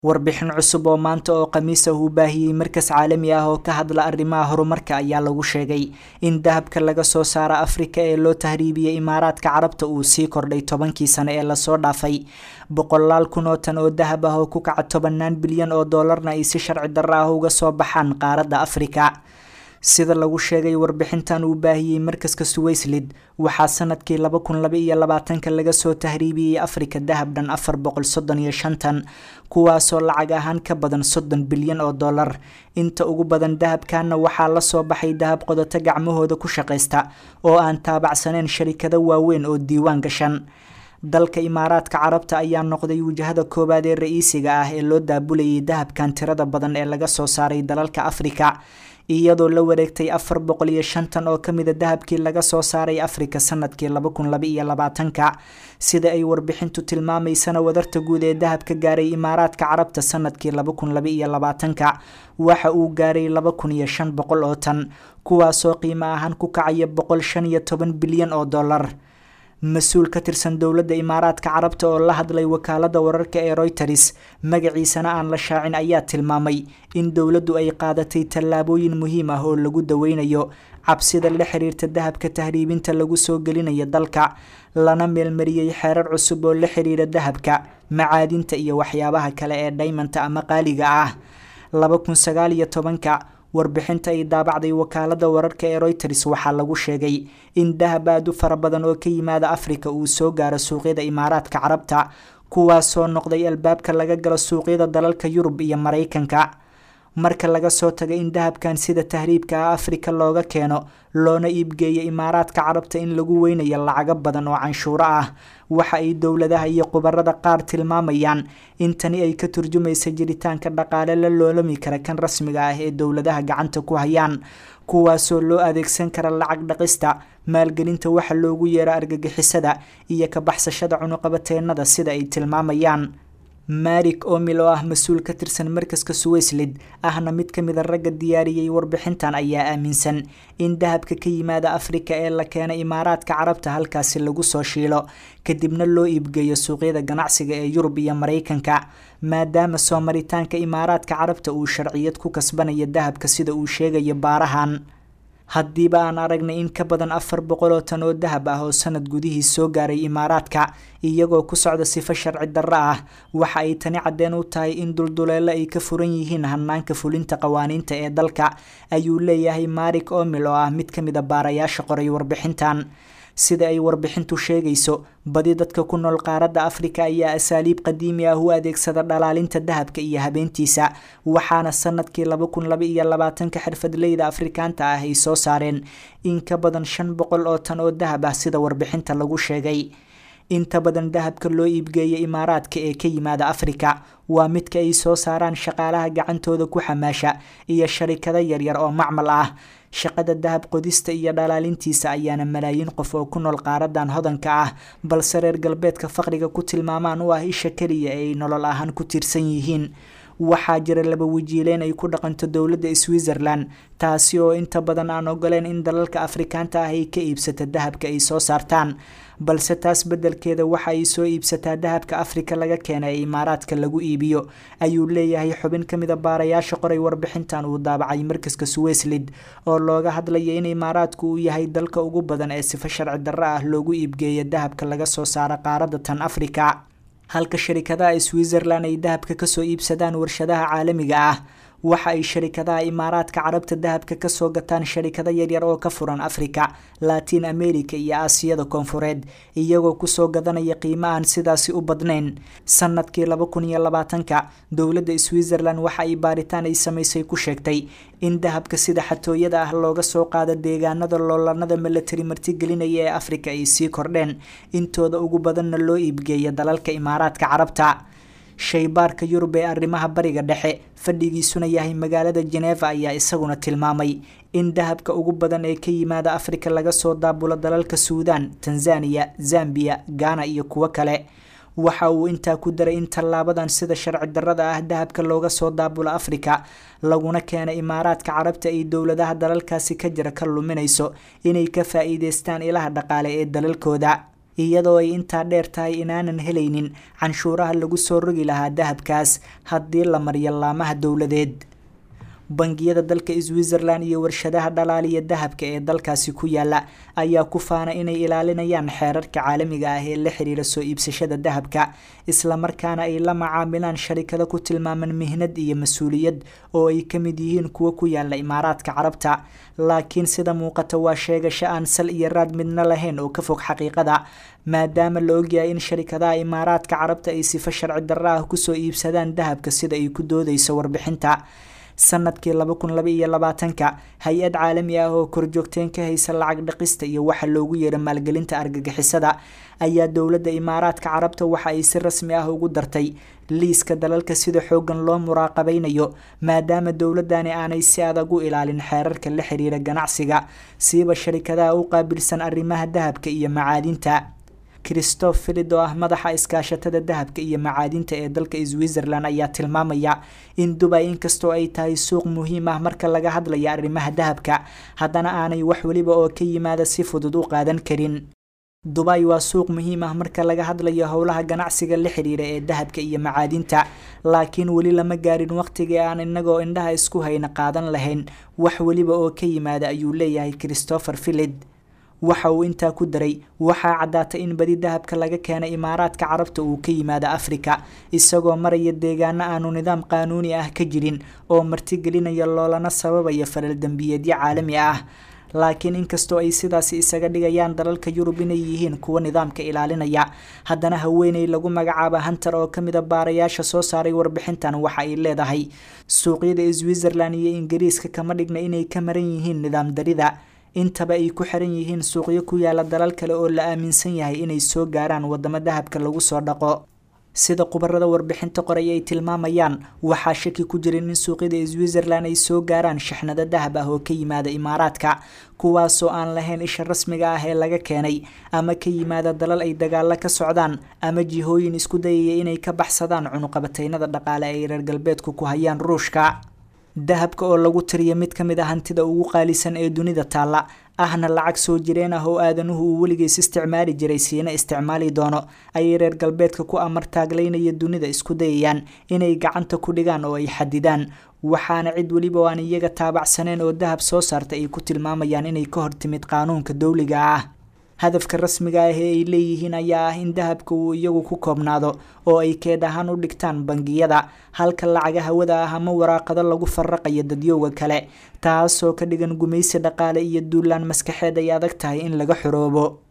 warbixin cusub oo maanta oo khamiisa uu baahiyey markas caalami ah oo ka hadla arrimaha horumarka ayaa lagu sheegay in dahabka laga soo saaro afrika ee loo tahriibiyey imaaraadka carabta uu sii kordhay tobankii sane ee lasoo dhaafay boqolaal kun oo tan oo dahab ah oo ku kaca tobanaan bilyan oo doolarna ay si sharci darro ah uga soo baxaan qaaradda afrika sida lagu sheegay warbixintan uu baahiyey markaska suwayslid waxaa sanadkii laba kun laba iyo labaatanka laga soo tahriibiyey afrika dahab dhan afar boqol soddon iyo shantan kuwaasoo lacag ahaan ka badan soddon bilyan oo dollar inta ugu badan dahabkana waxaa lasoo baxay dahab qodoto gacmahooda ku shaqaysta oo aan taabacsaneyn sharikado waaweyn oo diiwaan gashan dalka imaaraadka carabta ayaa noqday wajahada koowaad ee ra-iisiga ah ee loo daabulayay dahabkan tirada badan ee laga soo saaray dalalka afrika iyadoo la wareegtay afar boqol iyo shantan oo kamida dahabkii laga soo saaray afrika sanadkii laba kun laba iyo labaatanka sida ay warbixintu tilmaamaysana wadarta guud ee dahabka gaaray imaaraadka carabta sanadkii laba kun laba iyo labaatanka waxa uu gaaray laba kun iyo shan boqol oo tan kuwaasoo qiimo ahaan ku kacaya boqol shan iyo toban bilyan oo dollar mas-uul ka tirsan dowladda imaaraadka carabta oo la hadlay wakaalada wararka ee royters magaciisana aan la shaacin ayaa tilmaamay in dowladdu ay qaadatay tallaabooyin muhiim ah oo lagu daweynayo cabsida la xiriirta dahabka tahriibinta lagu soo gelinayo dalka lana meelmariyey xeerar cusub oo la xiriira dahabka macaadinta iyo waxyaabaha kale ee dhaymanta ama qaaliga ah laba kun sagaal iyo tobanka warbixinta ay daabacday wakaalada wararka ee royters waxaa lagu sheegay in dahab aad u fara badan oo ka yimaada afrika uu soo gaaro suuqyada imaaraadka carabta kuwaasoo noqday albaabka laga galo suuqyada dalalka yurub iyo maraykanka marka laga soo tago in dahabkan sida tahriibka ah afrika looga keeno loona iibgeeyo imaaraadka carabta in lagu weynayo lacago badan oo canshuuro ah waxa ay dowladaha iyo khubarada qaar tilmaamayaan in tani ay ka turjumaysa jiritaanka dhaqaale la loolami kara kan rasmiga ah ee dowladaha gacanta ku hayaan kuwaasoo loo adeegsan kara lacag dhaqista maalgelinta waxa loogu yeero argagixisada iyo ka baxsashada cunuqabateennada sida ay tilmaamayaan marik omil oo ah mas-uul ka tirsan markaska suwayslid ahna mid ka mida ragga diyaariyey warbixintan ayaa aaminsan in dahabka ka yimaada afrika ee la keena imaaraadka carabta halkaasi lagu soo shiilo kadibna loo iibgeeyo suuqyada ganacsiga ee yurub iyo maraykanka maadaama soo maritaanka imaaraadka carabta uu sharciyad ku kasbanayo dahabka sida uu sheegayo baarahan haddiiba aan aragnay in ka badan afar boqol oo tan oo dahab ah oo sanad gudihii soo gaaray imaaraadka iyagoo ku socda sifo sharci darro ah waxa ay tani caddeen u tahay in dulduleelo ay ka furan yihiin hanaanka fulinta qawaaniinta ee dalka ayuu leeyahay marik omil oo ah mid ka mid a baarayaasha qoray warbixintan sida ay warbixintu sheegayso badi dadka ku nool qaaradda afrika ayaa asaaliib qadiimi ah u adeegsada dhalaalinta dahabka iyo habeentiisa waxaana sanadkii laba kun laba iyo labaatanka xirfadleyda afrikaanta ah ay soo saareen in ka badan shan boqol oo tan oo dahab ah sida warbixinta lagu sheegay inta badan dahabka loo iibgeeya imaaraadka ee ka yimaada afrika waa midka ay soo saaraan shaqaalaha gacantooda ku xamaasha iyo sharikado yaryar oo macmal ah shaqada dahab qodista iyo dhalaalintiisa ayaana malaayiin qof oo ku nool qaaradan hodanka ah balse reer galbeedka faqriga ku tilmaamaan u ah isha keliya ee ay nolol ahaan ku tiirsan yihiin waxaa jira laba wajiileyn ay ku dhaqanto dowladda switzerland taasi oo inta badan aan ogoleen in dalalka afrikaanta ah ay ka iibsata dahabka ay soo saartaan balse taas beddelkeeda waxa ay soo iibsataa dahabka afrika laga keena ee imaaraadka lagu iibiyo ayuu leeyahay xubin ka mida baarayaasha qoray warbixintan uu daabacay markaska suwayslid oo looga hadlaya in imaaraadku uu yahay dalka ugu badan ee sifo sharci darro ah loogu iibgeeya dahabka laga soo saaro qaaradda tan afrika halka sharikadaha switzerland ay dahabka kasoo iibsadaan warshadaha caalamiga ah waxa ay sharikadaha imaaraadka carabta dahabka kasoo gataan sharikado yaryar oo ka furan afrika latin america iyo aasiyada koonfureed iyagoo kusoo gadanaya qiimo aan sidaasi u badnayn sanadkii laba kun iyo labaatanka dowladda switzerland waxa ay baaritaan ay samaysay ku sheegtay in dahabka sida xatooyada ah looga soo qaado deegaanada loolanada milatari martigelinaya ee afrika ay sii kordheen intooda ugu badanna loo iibgeeya dalalka imaaraadka carabta shaybaarka yurub ee arrimaha bariga dhexe fadhigiisuna yahay magaalada jeneva ayaa isaguna tilmaamay in dahabka ugu badan ee ka yimaada afrika laga soo daabulo dalalka suudan tanzaniya zambiya ghana iyo kuwo kale waxa uu intaa ku daray in tallaabadan sida sharci darrada ah dahabka looga soo daabulo afrika laguna keena imaaraadka carabta ay dowladaha dalalkaasi ka jira ka luminayso inay ka faa-iideystaan ilaha dhaqaale ee dalalkooda iyadoo ay intaa dheer tahay inaanan helaynin canshuuraha lagu soo rogi lahaa dahabkaas haddii la mariyo laamaha dowladeed bangiyada dalka switzerland iyo warshadaha dhalaaliya dahabka ee dalkaasi ku yaala ayaa ku faana inay ilaalinayaan xeerarka caalamiga ah ee la xiriira soo iibsashada dahabka islamarkaana ay la macaamilaan sharikado ku tilmaaman mihnad iyo mas-uuliyad oo ay ka mid yihiin kuwa ku yaala imaaraadka carabta laakiin sida muuqata waa sheegasho aan sal iyo raad midna lahayn oo ka fog xaqiiqada maadaama la ogyahay in sharikadaha imaaraadka carabta ay sifo sharci darro ah kusoo iibsadaan dahabka sida ay ku doodeyso warbixinta sanadkii laba kun laba iyo labaatanka hay-ad caalami ah oo korjoogteen ka haysa lacag dhaqista iyo waxa loogu yeera maalgelinta argagixisada ayaa dowladda imaaraadka carabta waxa ay si rasmi ah ugu dartay liiska dalalka sida xoogan loo muraaqabeynayo maadaama dowladani aanay si adag u ilaalin xeerarka la xiriira ganacsiga siiba sharikadaha u qaabilsan arrimaha dahabka iyo macaadinta christoph filid oo ah madaxa iskaashatada dahabka iyo macaadinta ee dalka switzerland ayaa tilmaamaya in dubay inkastoo ay tahay suuq muhiim ah marka laga hadlaya arrimaha dahabka haddana aanay wax weliba oo ka yimaada si fudud u qaadan karin dubay waa suuq muhiim ah marka laga hadlayo howlaha ganacsiga la xiriira ee dahabka iyo macaadinta laakiin weli lama gaarin waqtigii aan inagoo indhaha isku hayna qaadan lahayn wax weliba oo ka yimaada ayuu leeyahay christopher filid waxa uu intaa ku daray waxaa caddaatay in badi dahabka laga keenay imaaraadka carabta uu ka yimaado afrika isagoo maraya deegaano aanu nidaam qaanuuni ah ka jirin oo martigelinaya loolana sababaya falal dembiyeedyo caalami ah laakiin inkastoo ay sidaasi isaga dhigayaan dalalka yurub inay yihiin kuwa nidaamka ilaalinaya haddana haweeney lagu magacaaba hunter oo kamid a baarayaasha soo saaray warbixintan waxa ay leedahay suuqyada switzerland iyo ingiriiska kama dhigna inay ka maran yihiin nidaam darida intaba ay ku xiran yihiin suuqyo ku yaala dalal kale oo la aaminsan yahay inay soo gaaraan wadamo dahabka lagu soo dhaqo sida khubarada warbixinta qoray ay tilmaamayaan waxaa shaki ku jirin in suuqyada switzerland ay soo gaaraan shixnado dahab ah oo ka yimaada imaaraadka kuwaasoo aan lahayn isha rasmiga ah ee laga keenay ama ka yimaada dalal ay dagaalo ka socdaan ama jihooyin isku dayaya inay ka baxsadaan cunuqabataynada dhaqaale ay reer galbeedku ku hayaan ruushka dahabka oo lagu tiriyo mid ka mid a hantida ugu qaalisan ee dunida taalla ahna lacag soo jireen ah oo aadanuhu uu weligiis isticmaali jiray siina isticmaali doono ayay reer galbeedka ku amar taaglaynaya dunida isku dayayaan inay gacanta ku dhigaan oo ay xadidaan waxaana cid weliba oo aan iyaga taabacsaneen oo dahab soo saarta ay ku tilmaamayaan inay ka hortimid qaanuunka dowliga ah hadafka rasmiga ah ee ay leeyihiin ayaa ah in dahabka uu iyagu ku koobnaado oo ay keed ahaan u dhigtaan bangiyada halka lacaga hawada ah ama waraaqado lagu faraqayo dadyowga kale taasoo ka dhigan gumaysi dhaqaale iyo duulaan maskaxeed ay adag tahay in laga xoroobo